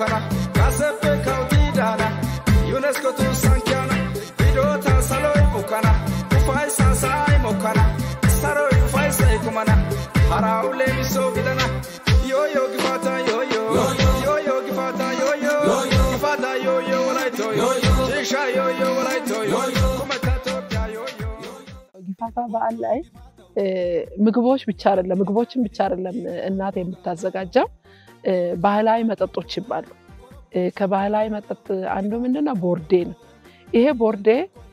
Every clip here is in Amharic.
mokana kaseppe kawtiidhaana yuneskotu sankiyaana hidhoota saloy bukkana ufaysa sa'ay mokkana saroy ufaysay kumana haraa'u leemisoo gidana yooyo gifaata yooyo yooyo gifaata yooyo gifaata yooyo walaytooyo shiisha yooyo walaytooyo kumeta ኢትዮጵያ yooyo ጊፋታ በዓል ላይ ምግቦች ብቻ አይደለም ምግቦችን ብቻ አይደለም እናት የምታዘጋጀው ባህላዊ መጠጦች ይባሉ። ከባህላዊ መጠጥ አንዱ ምንድነው? ቦርዴ ነው። ይሄ ቦርዴ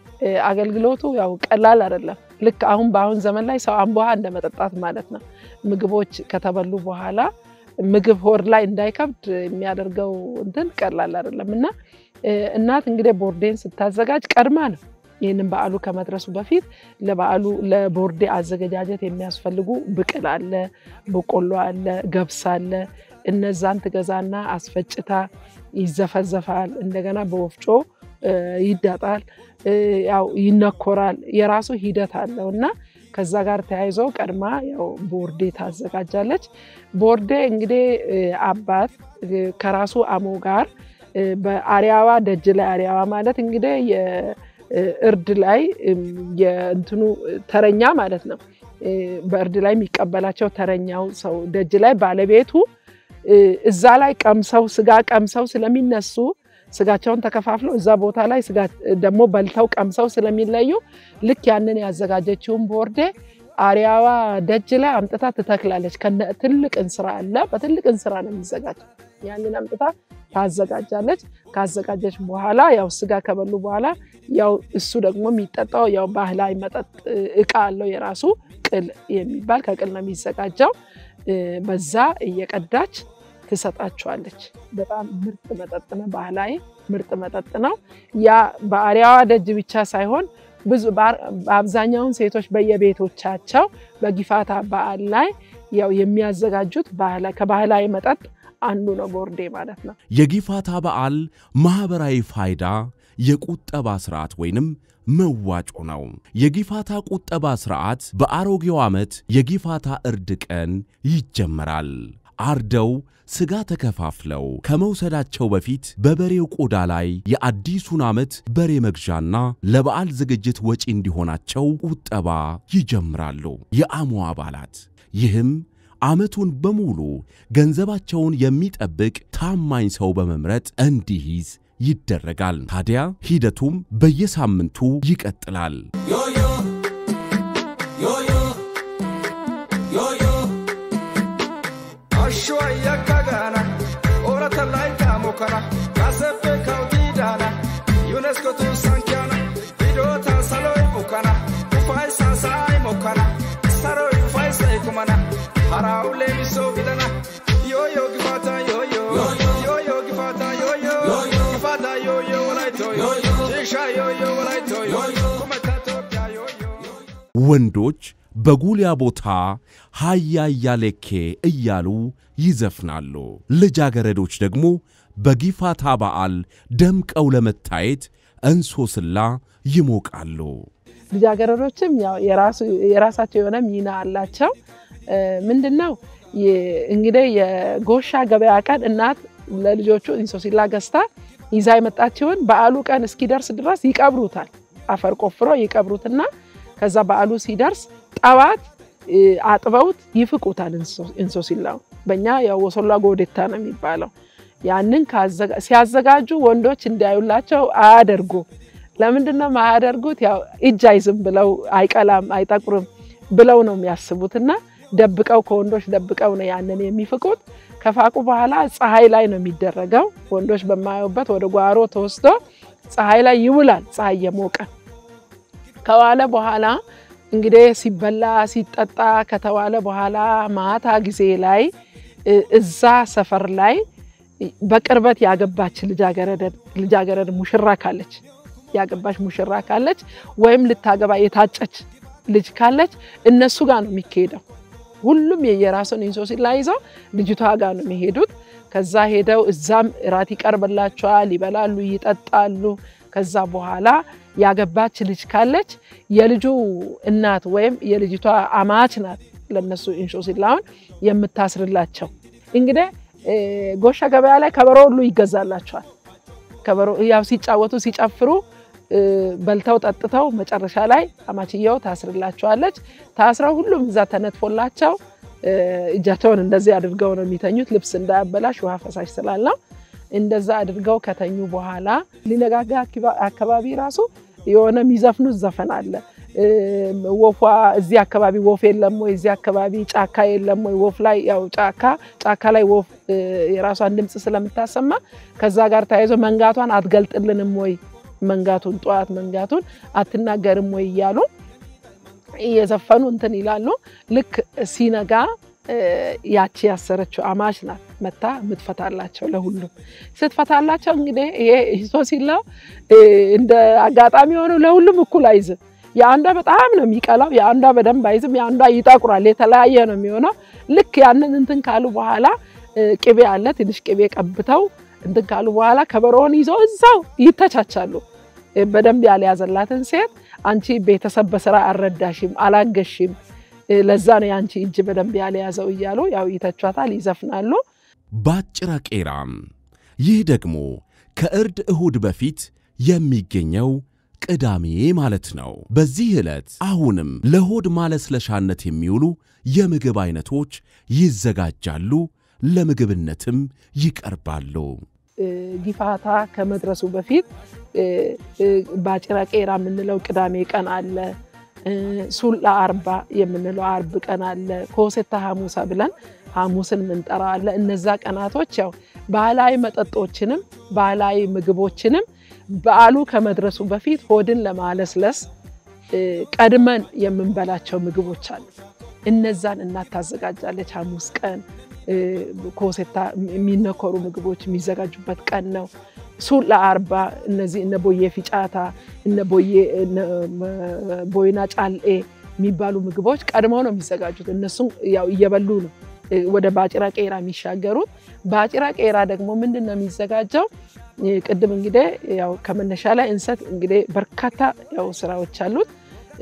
አገልግሎቱ ያው ቀላል አይደለም። ልክ አሁን በአሁን ዘመን ላይ ሰው አምቦ ውሃ እንደ መጠጣት ማለት ነው። ምግቦች ከተበሉ በኋላ ምግብ ሆድ ላይ እንዳይከብድ የሚያደርገው እንትን ቀላል አይደለም እና እናት እንግዲህ ቦርዴን ስታዘጋጅ ቀድማ ነው ይህንን በዓሉ ከመድረሱ በፊት ለበዓሉ ለቦርዴ አዘገጃጀት የሚያስፈልጉ ብቅል አለ፣ በቆሎ አለ፣ ገብስ አለ። እነዛን ትገዛና አስፈጭታ ይዘፈዘፋል። እንደገና በወፍጮ ይዳጣል፣ ያው ይነኮራል። የራሱ ሂደት አለው እና ከዛ ጋር ተያይዞ ቀድማ ያው ቦርዴ ታዘጋጃለች። ቦርዴ እንግዲህ አባት ከራሱ አሞ ጋር በአሪያዋ ደጅ ላይ አሪያዋ ማለት እንግዲህ እርድ ላይ የእንትኑ ተረኛ ማለት ነው። በእርድ ላይ የሚቀበላቸው ተረኛው ሰው ደጅ ላይ ባለቤቱ እዛ ላይ ቀምሰው ስጋ ቀምሰው ስለሚነሱ ስጋቸውን ተከፋፍለው እዛ ቦታ ላይ ስጋ ደግሞ በልተው ቀምሰው ስለሚለዩ ልክ ያንን ያዘጋጀችውን ቦርዴ አሪያዋ ደጅ ላይ አምጥታ ትተክላለች። ከነ ትልቅ እንስራ አለ። በትልቅ እንስራ ነው የሚዘጋጀው። ያንን አምጥታ ታዘጋጃለች። ካዘጋጀች በኋላ ያው ስጋ ከበሉ በኋላ ያው እሱ ደግሞ የሚጠጣው ያው ባህላዊ መጠጥ እቃ አለው የራሱ ቅል የሚባል ከቅል ነው የሚዘጋጀው። በዛ እየቀዳች ትሰጣቸዋለች። በጣም ምርጥ መጠጥ ነው። ባህላዊ ምርጥ መጠጥ ነው። ያ በአሪያዋ ደጅ ብቻ ሳይሆን ብዙ በአብዛኛውን ሴቶች በየቤቶቻቸው በጊፋታ በዓል ላይ ያው የሚያዘጋጁት ከባህላዊ መጠጥ አንዱ ነው ቦርዴ ማለት ነው። የጊፋታ በዓል ማኅበራዊ ፋይዳ የቁጠባ ሥርዓት ወይንም መዋጮ ነው። የጊፋታ ቁጠባ ሥርዓት በአሮጌው ዓመት የጊፋታ እርድ ቀን ይጀመራል። አርደው ሥጋ ተከፋፍለው ከመውሰዳቸው በፊት በበሬው ቆዳ ላይ የአዲሱን ዓመት በሬ መግዣና ለበዓል ዝግጅት ወጪ እንዲሆናቸው ቁጠባ ይጀምራሉ የአሞ አባላት። ይህም ዓመቱን በሙሉ ገንዘባቸውን የሚጠብቅ ታማኝ ሰው በመምረጥ እንዲይዝ ይደረጋል። ታዲያ ሂደቱም በየሳምንቱ ይቀጥላል። Ashwa yakagana, orata laika mokana, kaseppe kautidana, UNESCO tu sankiana, hidota saloi bukana, ufaisa sai mokana, saroi ufaisa ikumana, harau lemiso gidana, yo yo gifata yo yo, yo yo gifata yo yo, gifata yo yo walaito yo, shisha yo yo walaito yo, kumata topya yo yo. ወንዶች በጉሊያ ቦታ ሃያ እያሌኬ እያሉ ይዘፍናሉ። ልጃገረዶች ደግሞ በጊፋታ በዓል ደምቀው ለመታየት እንሶስላ ይሞቃሉ። ልጃገረዶችም ያው የራሳቸው የሆነ ሚና አላቸው። ምንድን ነው እንግዲህ የጎሻ ገበያ ቀን እናት ለልጆቹ እንሶስላ ገዝታ ይዛ የመጣችውን በዓሉ ቀን እስኪደርስ ድረስ ይቀብሩታል። አፈር ቆፍሮ ይቀብሩትና ከዛ በዓሉ ሲደርስ ጠዋት አጥበውት ይፍቁታል። እንሶስላውን በእኛ ያው ወሶላ ጎዴታ ነው የሚባለው። ያንን ሲያዘጋጁ ወንዶች እንዲያዩላቸው አያደርጉ። ለምንድን ነው የማያደርጉት? ያው እጅ አይዝም ብለው አይቀላም፣ አይጠቁርም ብለው ነው የሚያስቡትና ደብቀው ከወንዶች ደብቀው ነው ያንን የሚፍቁት። ከፋቁ በኋላ ፀሐይ ላይ ነው የሚደረገው። ወንዶች በማያዩበት ወደ ጓሮ ተወስዶ ፀሐይ ላይ ይውላል። ፀሐይ የሞቀ ከዋለ በኋላ እንግዲህ ሲበላ ሲጠጣ ከተዋለ በኋላ ማታ ጊዜ ላይ እዛ ሰፈር ላይ በቅርበት ያገባች ልጃገረድ ሙሽራ ካለች ያገባች ሙሽራ ካለች ወይም ልታገባ የታጨች ልጅ ካለች እነሱ ጋር ነው የሚካሄደው። ሁሉም የየራሱን እንሶስላ ይዘው ልጅቷ ጋር ነው የሚሄዱት። ከዛ ሄደው እዛም እራት ይቀርብላቸዋል፣ ይበላሉ፣ ይጠጣሉ። ከዛ በኋላ ያገባች ልጅ ካለች የልጁ እናት ወይም የልጅቷ አማች ናት ለነሱ እንሶስላውን የምታስርላቸው። እንግዲህ ጎሻ ገበያ ላይ ከበሮ ሁሉ ይገዛላቸዋል። ከበሮ ያው ሲጫወቱ ሲጨፍሩ በልተው ጠጥተው መጨረሻ ላይ አማችየው ታስርላቸዋለች። ታስረው ሁሉም እዛ ተነጥፎላቸው እጃቸውን እንደዚህ አድርገው ነው የሚተኙት፣ ልብስ እንዳያበላሽ ውሃ ፈሳሽ ስላለው እንደዛ አድርገው ከተኙ በኋላ ሊነጋጋ አካባቢ ራሱ የሆነ የሚዘፍኑት ዘፈን አለ። ወፏ እዚህ አካባቢ ወፍ የለም ወይ? እዚህ አካባቢ ጫካ የለም ወይ? ወፍ ላይ ያው ጫካ ጫካ ላይ ወፍ የራሷን ድምፅ ስለምታሰማ ከዛ ጋር ተያይዞ መንጋቷን አትገልጥልንም ወይ? መንጋቱን ጠዋት መንጋቱን አትናገርም ወይ? እያሉ እየዘፈኑ እንትን ይላሉ። ልክ ሲነጋ ያቺ ያሰረችው አማች ናት መታ የምትፈታላቸው ለሁሉም ስትፈታላቸው እንግዲህ ይሄ ሂሶ ሲለው እንደ አጋጣሚ ሆኖ ለሁሉም እኩል አይዝም። የአንዷ በጣም ነው የሚቀላው፣ የአንዷ በደንብ አይዝም፣ የአንዷ ይጠቁራል። የተለያየ ነው የሚሆነው። ልክ ያንን እንትን ካሉ በኋላ ቅቤ አለ ትንሽ ቅቤ ቀብተው እንትን ካሉ በኋላ ከበሮውን ይዘው እዛው ይተቻቻሉ። በደንብ ያልያዘላትን ሴት አንቺ ቤተሰብ በስራ አልረዳሽም፣ አላገሽም ለዛ ነው የአንቺ እጅ በደንብ ያልያዘው እያሉ ያው ይተቿታል፣ ይዘፍናሉ። ባጭራ ቄራም ይህ ደግሞ ከእርድ እሁድ በፊት የሚገኘው ቅዳሜ ማለት ነው። በዚህ ዕለት አሁንም ለሆድ ማለስለሻነት የሚውሉ የምግብ አይነቶች ይዘጋጃሉ፣ ለምግብነትም ይቀርባሉ። ጊፋታ ከመድረሱ በፊት ባጭራ ቄራ የምንለው ቅዳሜ ቀን አለ። ሱላ አርባ የምንለው አርብ ቀን አለ። ኮሴታ ሐሙሳ ብለን ሐሙስን ምንጠራው አለ። እነዛ ቀናቶች ያው ባህላዊ መጠጦችንም ባህላዊ ምግቦችንም በዓሉ ከመድረሱ በፊት ሆድን ለማለስለስ ቀድመን የምንበላቸው ምግቦች አሉ። እነዛን እናት ታዘጋጃለች። ሐሙስ ቀን ኮሴታ የሚነኮሩ ምግቦች የሚዘጋጁበት ቀን ነው። ሱላ አርባ እነዚህ እነ ቦዬ ፊጫታ እነ ቦይና ጫልኤ የሚባሉ ምግቦች ቀድመው ነው የሚዘጋጁት። እነሱም ያው እየበሉ ነው ወደ ባጭራ ቄራ የሚሻገሩት። ባጭራ ቄራ ደግሞ ምንድን ነው የሚዘጋጀው? ቅድም እንግዲህ ያው ከመነሻ ላይ እንሰት እንግዲህ በርካታ ያው ስራዎች አሉት።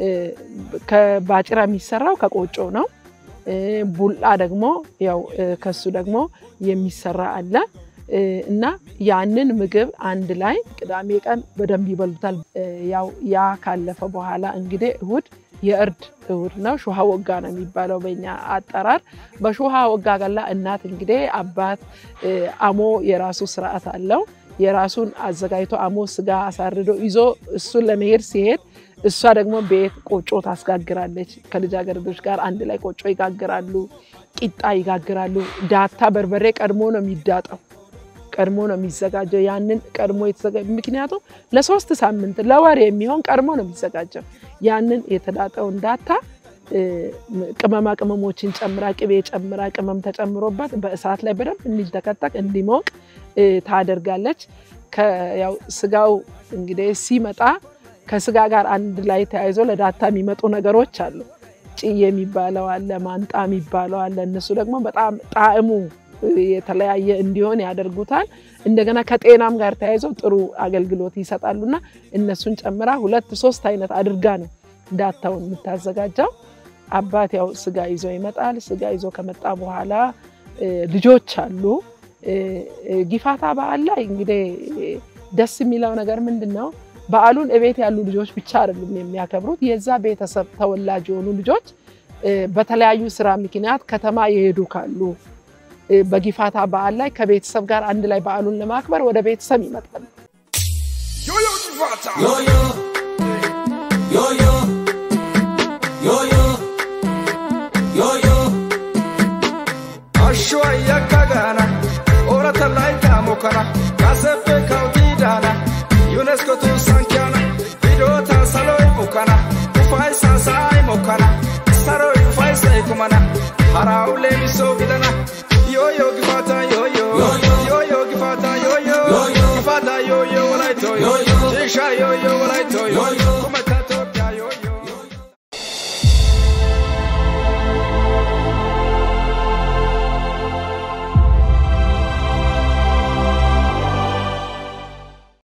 ከባጭራ የሚሰራው ከቆጮ ነው። ቡላ ደግሞ ያው ከሱ ደግሞ የሚሰራ አለ እና ያንን ምግብ አንድ ላይ ቅዳሜ ቀን በደንብ ይበሉታል። ያው ያ ካለፈ በኋላ እንግዲህ እሁድ የእርድ እሁድ ነው። ሹሃ ወጋ ነው የሚባለው በኛ አጠራር። በሹሃ ወጋ ገላ እናት እንግዲህ አባት አሞ የራሱ ስርዓት አለው። የራሱን አዘጋጅቶ አሞ ስጋ አሳርዶ ይዞ እሱን ለመሄድ ሲሄድ እሷ ደግሞ ቤት ቆጮ ታስጋግራለች። ከልጃገረዶች ጋር አንድ ላይ ቆጮ ይጋግራሉ፣ ቂጣ ይጋግራሉ። ዳታ በርበሬ ቀድሞ ነው የሚዳጠው ቀድሞ ነው የሚዘጋጀው። ያንን ቀድሞ የተዘጋ ምክንያቱም ለሶስት ሳምንት ለወር የሚሆን ቀድሞ ነው የሚዘጋጀው። ያንን የተዳጠውን ዳታ ቅመማ ቅመሞችን ጨምራ ቅቤ ጨምራ ቅመም ተጨምሮበት በእሳት ላይ በደንብ እንዲተከተክ እንዲሞቅ ታደርጋለች። ያው ስጋው እንግዲህ ሲመጣ ከስጋ ጋር አንድ ላይ ተያይዞ ለዳታ የሚመጡ ነገሮች አሉ። ጭዬ የሚባለው አለ፣ ማንጣ የሚባለው አለ። እነሱ ደግሞ በጣም ጣዕሙ የተለያየ እንዲሆን ያደርጉታል። እንደገና ከጤናም ጋር ተያይዘው ጥሩ አገልግሎት ይሰጣሉና እነሱን ጨምራ ሁለት ሶስት አይነት አድርጋ ነው ዳታውን የምታዘጋጀው። አባት ያው ስጋ ይዞ ይመጣል። ስጋ ይዞ ከመጣ በኋላ ልጆች አሉ። ጊፋታ በዓል ላይ እንግዲህ ደስ የሚለው ነገር ምንድን ነው? በዓሉን እቤት ያሉ ልጆች ብቻ አይደሉም የሚያከብሩት። የዛ ቤተሰብ ተወላጅ የሆኑ ልጆች በተለያዩ ስራ ምክንያት ከተማ የሄዱ ካሉ በጊፋታ በዓል ላይ ከቤተሰብ ጋር አንድ ላይ በዓሉን ለማክበር ወደ ቤተሰብ ይመጣሉ። ዮዮ ጊፋታ Yo-yo, yo-yo, yo-yo, yo-yo. Ashwa yakagana orata laika mokana kasepe kautidana UNESCO tu sankiana vidota saloi mukana ufai sansai mokana saroi ufai sai kumana haraule miso gidana yoyo gifata yoyo Yo-yo. yoyo gifata yoyo Yo-yo. gifata yoyo walaito Yo-yo. jisha yo